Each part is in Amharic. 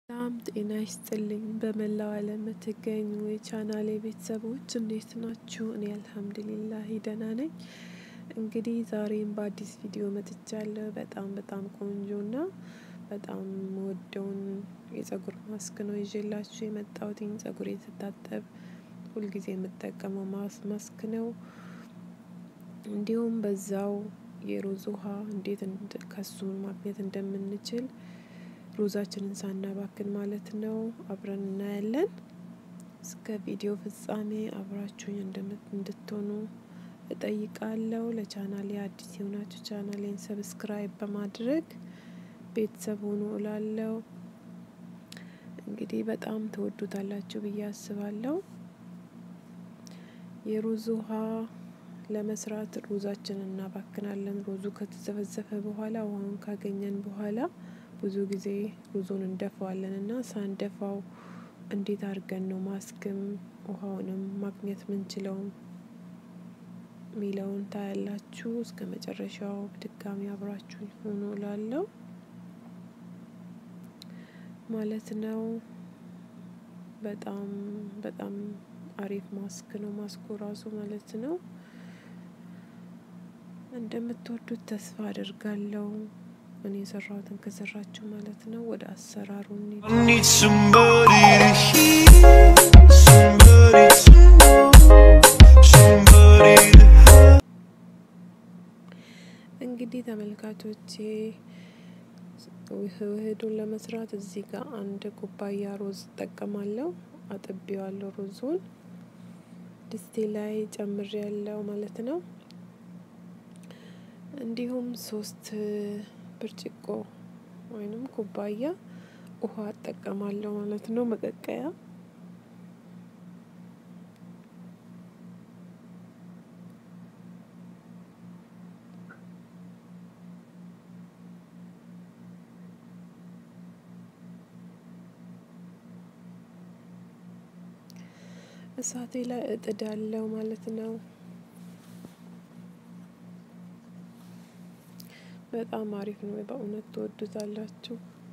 ሰላም ጤና ይስጥልኝ በመላው ዓለም የምትገኙ የቻናሌ ቤተሰቦች እንዴት ናችሁ? እኔ አልሐምዱሊላህ ደህና ነኝ። እንግዲህ ዛሬም በአዲስ ቪዲዮ መጥቻለሁ። በጣም በጣም ቆንጆና በጣም የምወደውን የጸጉር ማስክ ነው ይዤላችሁ የመጣሁትኝ። ጸጉሬን ስታጠብ ሁልጊዜ የምጠቀመው ማስክ ነው። እንዲሁም በዛው የሮዝ ውሃ እንዴት ከሱ ማግኘት እንደምንችል ሮዛችንን ሳናባክን ማለት ነው አብረን እናያለን። እስከ ቪዲዮ ፍጻሜ አብራችሁኝ እንድትሆኑ እጠይቃለሁ። ለቻናሌ አዲስ የሆናችሁ ቻናሌን ሰብስክራይብ በማድረግ ቤተሰብ ሆኑ እላለሁ። እንግዲህ በጣም ትወዱታላችሁ ብዬ አስባለሁ። የሮዝ ውሃ ለመስራት ሮዛችንን እናባክናለን። ሮዙ ከተዘፈዘፈ በኋላ ውሃውን ካገኘን በኋላ ብዙ ጊዜ ሩዙን እንደፋዋለን እና ሳንደፋው እንዴት አድርገን ነው ማስክም ውሃውንም ማግኘት ምንችለው ሚለውን ታያላችሁ። እስከ መጨረሻው በድጋሚ አብራችሁ ሆኖ ላለው ማለት ነው። በጣም በጣም አሪፍ ማስክ ነው ማስኩ ራሱ ማለት ነው። እንደምትወዱት ተስፋ አድርጋለሁ። እኔ የሰራሁትን ከሰራችሁ ማለት ነው። ወደ አሰራሩ need somebody to hear, somebody to know, somebody to have. እንግዲህ ተመልካቾቼ ውህዱን ለመስራት እዚህ ጋር አንድ ኩባያ ሮዝ እጠቀማለሁ። አጥቤዋለሁ ሮዙን ድስቴ ላይ ጨምሬ ያለው ማለት ነው። እንዲሁም ሶስት ብርጭቆ ወይንም ኩባያ ውሃ እጠቀማለሁ ማለት ነው። መቀቀያ እሳቴ ላይ እጥዳለሁ ማለት ነው። በጣም አሪፍ ነው። በእውነት ትወዱታላችሁ።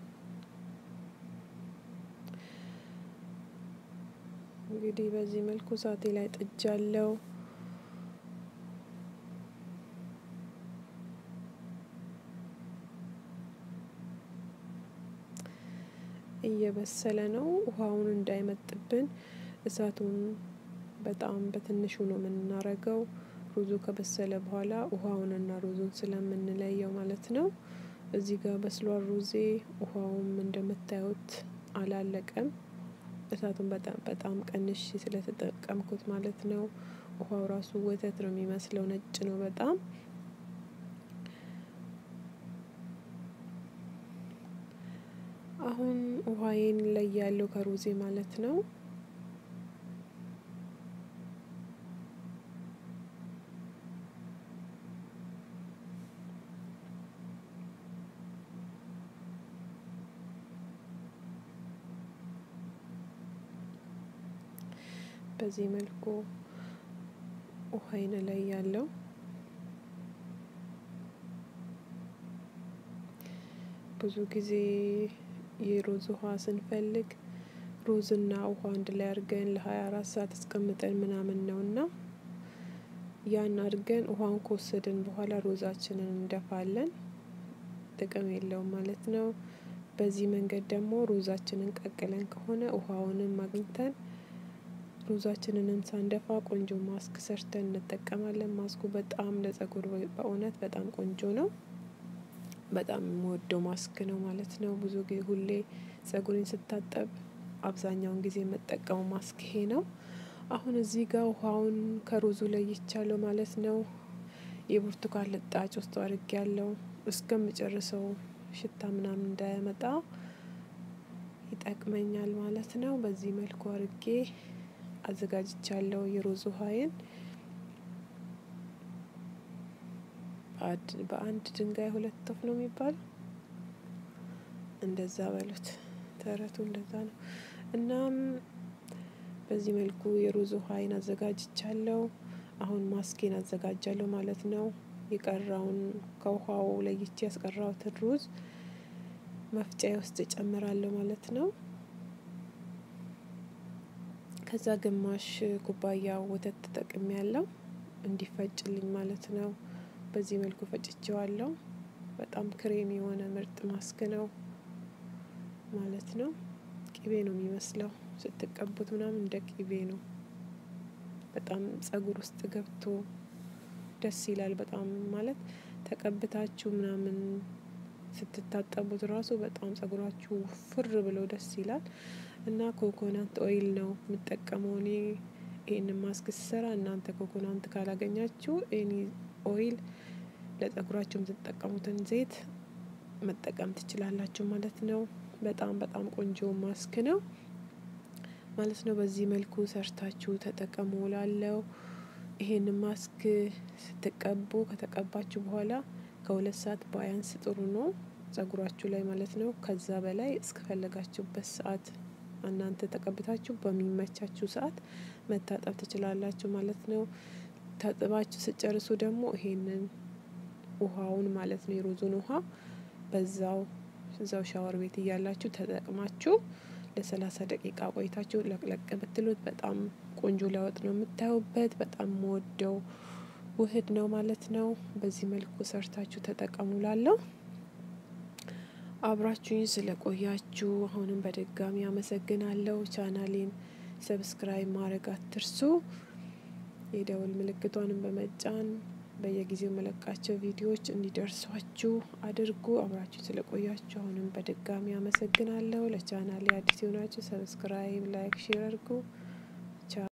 እንግዲህ በዚህ መልኩ እሳቴ ላይ ጥጃለሁ። እየበሰለ ነው። ውሃውን እንዳይመጥብን እሳቱን በጣም በትንሹ ነው የምናረገው። ሩዙ ከበሰለ በኋላ ውሃውንና ሩዙን ስለምንለየው ማለት ነው። እዚህ ጋር በስሏል ሩዜ። ውሃውም እንደምታዩት አላለቀም። እሳቱን በጣም በጣም ቀንሽ ስለተጠቀምኩት ማለት ነው። ውሃው ራሱ ወተት ነው የሚመስለው፣ ነጭ ነው በጣም። አሁን ውሃዬን ለያለው ከሩዜ ማለት ነው። በዚህ መልኩ ውሃይን ላይ ያለው ብዙ ጊዜ የሮዝ ውሃ ስንፈልግ ሮዝና ውሃ አንድ ላይ አድርገን ለሀያ አራት ሰዓት አስቀምጠን ምናምን ነው እና ያን አድርገን ውሃን ከወሰድን በኋላ ሮዛችንን እንደፋለን። ጥቅም የለውም ማለት ነው። በዚህ መንገድ ደግሞ ሮዛችንን ቀቅለን ከሆነ ውሃውንም አግኝተን ሩዛችንንም ሳንደፋ ቆንጆ ማስክ ሰርተን እንጠቀማለን። ማስኩ በጣም ለጸጉር በእውነት በጣም ቆንጆ ነው። በጣም የምወደው ማስክ ነው ማለት ነው። ብዙ ጊዜ ሁሌ ጸጉሬን ስታጠብ አብዛኛውን ጊዜ የምጠቀመው ማስክ ይሄ ነው። አሁን እዚህ ጋር ውሃውን ከሩዙ ለይቻለሁ ማለት ነው። የብርቱካን ልጣጭ ውስጥ አድርጌ ያለው እስከምጨርሰው ሽታ ምናምን እንዳያመጣ ይጠቅመኛል ማለት ነው። በዚህ መልኩ አድርጌ አዘጋጅቻለሁ የሮዝ ውሃዬን። በአንድ ድንጋይ ሁለት ወፍ ነው የሚባለው። እንደዛ በሉት፣ ተረቱ እንደዛ ነው። እናም በዚህ መልኩ የሮዝ ውሃዬን አዘጋጅቻለሁ። አሁን ማስኬን አዘጋጃለሁ ማለት ነው። የቀረውን ከውሃው ለይቼ ያስቀራሁትን ሩዝ መፍጫዬ ውስጥ እጨምራለሁ ማለት ነው። ከዛ ግማሽ ኩባያ ወተት ተጠቅሜ ያለው እንዲፈጭልኝ ማለት ነው። በዚህ መልኩ ፈጭቼዋለሁ። በጣም ክሬም የሆነ ምርጥ ማስክ ነው ማለት ነው። ቅቤ ነው የሚመስለው ስትቀቡት ምናምን እንደ ቅቤ ነው። በጣም ጸጉር ውስጥ ገብቶ ደስ ይላል። በጣም ማለት ተቀብታችሁ ምናምን ስትታጠቡት ራሱ በጣም ጸጉራችሁ ውፍር ብሎ ደስ ይላል። እና ኮኮናንት ኦይል ነው የምጠቀመው እኔ ይሄንን ማስክ ስሰራ እናንተ ኮኮናንት ካላገኛችሁ ኤኒ ኦይል ለጸጉራችሁ የምትጠቀሙትን ዘይት መጠቀም ትችላላችሁ ማለት ነው። በጣም በጣም ቆንጆ ማስክ ነው ማለት ነው። በዚህ መልኩ ሰርታችሁ ተጠቀሙ እላለሁ። ይሄንን ማስክ ስትቀቡ ከተቀባችሁ በኋላ ከሁለት ሰዓት ባያንስ ጥሩ ነው ጸጉራችሁ ላይ ማለት ነው። ከዛ በላይ እስከፈለጋችሁበት ሰዓት እናንተ ተቀብታችሁ በሚመቻችሁ ሰዓት መታጠብ ትችላላችሁ ማለት ነው። ታጥባችሁ ስጨርሱ ደግሞ ይሄንን ውሃውን ማለት ነው የሮዙን ውሃ በዛው እዛው ሻወር ቤት እያላችሁ ተጠቅማችሁ ለሰላሳ ደቂቃ ቆይታችሁ ለቅለቅ ብትሉት በጣም ቆንጆ ለውጥ ነው የምታዩበት በጣም የምወደው ውህድ ነው ማለት ነው። በዚህ መልኩ ሰርታችሁ ተጠቀሙ እላለሁ። አብራችሁኝ ስለቆያችሁ አሁንም በድጋሚ አመሰግናለሁ። ቻናሌን ሰብስክራይብ ማድረግ አትርሱ። የደውል ምልክቷንም በመጫን በየጊዜው መለቃቸው ቪዲዮዎች እንዲደርሷችሁ አድርጉ። አብራችሁ ስለቆያችሁ አሁንም በድጋሚ አመሰግናለሁ። ለቻናሌ አዲስ የሆናችሁ ሰብስክራይብ፣ ላይክ፣ ሼር አድርጉ።